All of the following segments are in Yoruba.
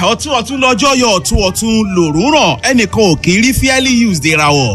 ọ̀tún ọ̀tún lọ́jọ́ yọ ọ̀tún ọ̀tún lòrùn ràn ẹnìkan ò kì í rí fairly used ìràwọ̀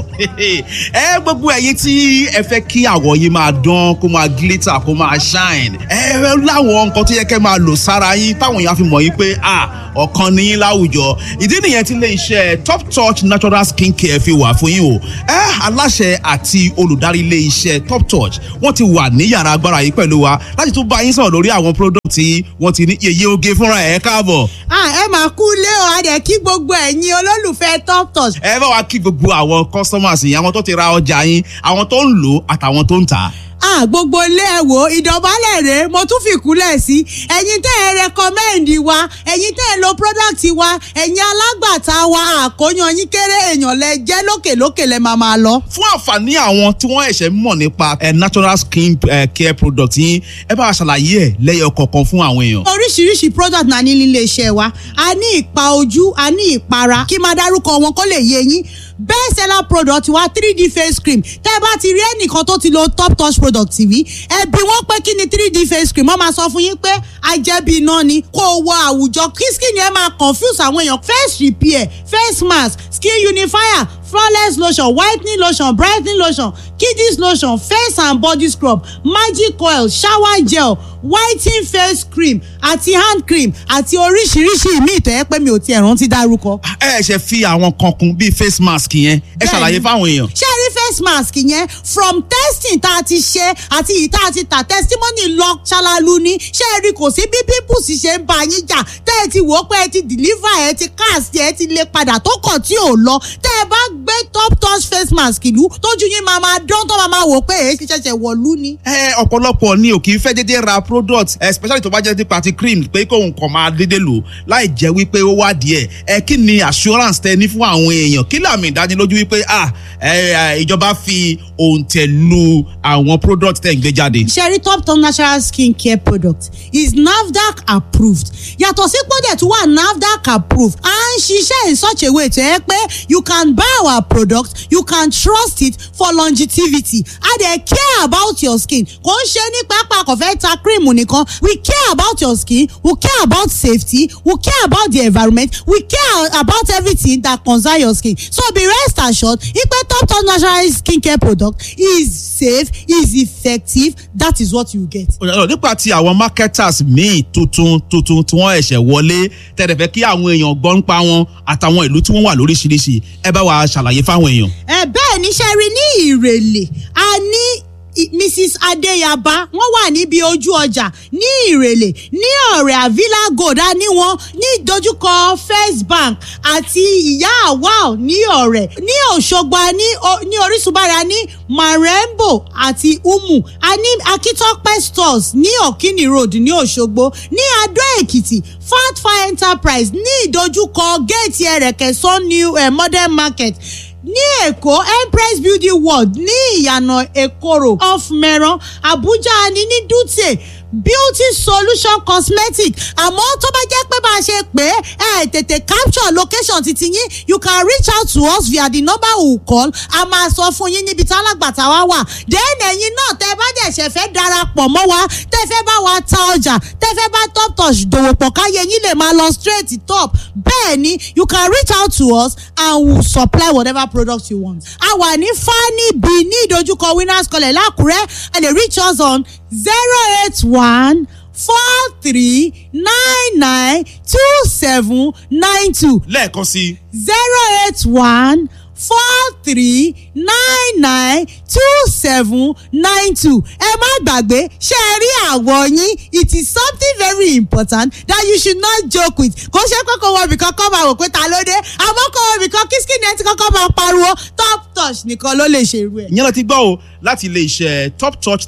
ẹ gbogbo ẹ̀yin tí ẹ fẹ́ kí àwọ̀ yìí máa dán kó máa glitter kó máa shine ẹ láwọn nǹkan tó yẹ kẹ́ máa lò sára yín táwọn èèyàn fi mọ̀ yín pé ah ọ̀kan ní yín láwùjọ ìdí nìyẹn tí ilé iṣẹ́ top touch natural skin care fi wà fún yín o ẹ aláṣẹ àti olùdarí ilé iṣẹ́ top touch wọ́n ti wà ní yàrá agbára yìí pẹ̀lú wa láti tún bá yín sọ̀rọ̀ lórí àwọn product tí wọ́n ti ní yeye oge fúnra ẹ̀ káàbọ̀. ẹ máa kú lé o a dẹ̀ kí gbogbo ẹ̀yin olólùfẹ́ top touch. ẹ bá wa kí gbogbo àwọn customers yìí àwọn tó ti ra ọjà yín àwọn tó ń lò àtàwọn tó ń tà á ah gbogbo ilé ẹ wò ìdọ̀bálẹ̀ rèé mo tún fi kúnlẹ̀ sí ẹ̀yin tẹ́ ẹ rẹkọmẹ́ǹdì wa ẹ̀yin tẹ́ ẹ lo product wa ẹ̀yin alágbàtà wa àkóyan yín kéré èèyàn lẹ jẹ́ lókèlókè lẹ máa máa lọ. fún àǹfààní àwọn tí wọ́n ẹ̀ṣẹ̀ mọ̀ nípa natural skin care product yín ẹ bá wa ṣàlàyé ẹ̀ lẹ́yọ̀ kọ̀ọ̀kan fún àwọn èèyàn. oríṣiríṣi product náà ní nílé iṣẹ́ wa a ní ìpa ojú a ní ìpara kí máa dárúkọ wọn kó lè yé yín best seller product wa 3d face cream tẹ́ ẹ bá ti rí ẹnìkan tó ti lo top touch product tv ẹ bi wọ́n pé kí ni 3d face cream wọ́n máa sọ fún yín pé ajẹ́bí iná ni kó o wọ àwùjọ kí skin yẹn máa confuse àwọn èèyàn face repair face mask skin unifier flawless lotion whitening lotion brightening lotion kiddies lotion face and body scrub magic oil shower gel whitening face cream àti hand cream àti oríṣiríṣi ìmíì tó yẹ pé mi ò tiẹ̀ rántí dárúkọ. ẹ ṣe fi àwọn kan kún bíi face mask yẹn ẹ ṣàlàyé fáwọn èèyàn. ṣé ẹ rí face mask yẹn from testing tá a ti ṣe àti yìí tá a ti tà testimony lọ ṣalalu ni ṣé ẹ rí kò sí bí pimples ṣe ń ba yín jà tẹ́ ẹ ti wò ó pé ẹ ti deliver ẹ ti cast ẹ ti lè padà tó kàn tí ò lọ tẹ́ ẹ bá gbé top touch face mask ìlú tójú yín máa máa dán tó máa máa wò pé èyí ti ṣẹ̀ṣẹ̀ wọ̀lú ni. ẹ ọ̀pọ̀lọpọ̀ ni ò kì í fẹ́ dédé ra product especially tó bá jẹ́ nípa ti cream pé kóun kàn máa dédé lò láì jẹ́ wípé ó wá díẹ̀ ẹ kí ni assurance tẹ ní fún àwọn èèyàn kí làmì ìdánilójú wípé ah ìjọba fi òǹtẹ̀ lu àwọn product tẹ̀ ń gbé jáde. sherry top top natural skin care product is nafdac approved yàtọ̀ sí pọ́dẹ̀ tó wà nafdac approved à ń ṣiṣẹ́ in such a way tó yẹ pé you can buy our product you can trust it for longevity a dey care about your skin kò ń ṣe ní pápá kò fẹ́ ta cream nìkan we care about your skin we care about safety we care about the environment we care about everything that concern your skin so be rest assured ipe top top natural skin care product is safe is effective that is what you get. nípa ti àwọn marketers míì tuntun tuntun tí wọ́n ẹ̀ṣẹ̀ wọlé tẹ̀lé fẹ́ kí àwọn èèyàn gbọ́ ń pa wọn àtàwọn ìlú tí wọ́n wà lóríṣiríṣi ẹ bá wa ṣàlàyé fáwọn èèyàn. ẹ bẹ́ẹ̀ ni ṣe rí ní ìrèlè a ní mrs adeyaba wọn wà níbi ojú ọjà ní ìrèlè ní ọ̀rẹ́ avila gold a ní wọn ní ìdojúkọ first bank àti ìyá awal ní ọ̀rẹ́ ní òṣogbo a ní orísunbára ní marembo àti umu a ní akitope stores ní okini road ní òṣogbo ní adó èkìtì fatfa enterprise ní ìdojúkọ géètì ẹrẹ̀kẹ́ sun new eh, modern market ní èkó empress building world ní ìyànà èkóró off mẹ́rán abuja ní ní dutse beauty solution cosmetic àmọ́ tó bá jẹ́ pé bá a ṣe pé ẹ tètè capture location titi yín you can reach out to us via the number we call a máa sọ fún yín níbi tí alágbàtà wa wà then ẹ̀yin náà tẹ́ bá dẹ̀ ṣẹ̀ fẹ́ darapọ̀ mọ́ wa tẹ́ fẹ́ bá wa ta ọjà tẹ́ fẹ́ bá top touch dòwò pọ̀ káyé yín lè máa lọ straight top bẹ́ẹ̀ ni you can reach out to us and we will supply whatever product you want. a wà ní fani b ní ìdojúkọ winners college lákùrẹ́ ẹ lè reach us on zero eight one four three nine nine two seven nine two. lẹ́ẹ̀kan sí. zero eight one four three nine nine two seven nine two ẹ má gbàgbé ṣe é rí àwọ̀ yín it is something very important that you should not joke with kò ṣe pé kò wọ ibìkan kọ́ máa wò pé ta ló dé àmọ́ kò wọ ibìkan kí skin ẹ ti kọ́kọ́ máa pariwo top touch nìkan ló lè ṣe irú ẹ̀. ìyẹn lọ ti gbọ́ o láti ilé iṣẹ́ top touch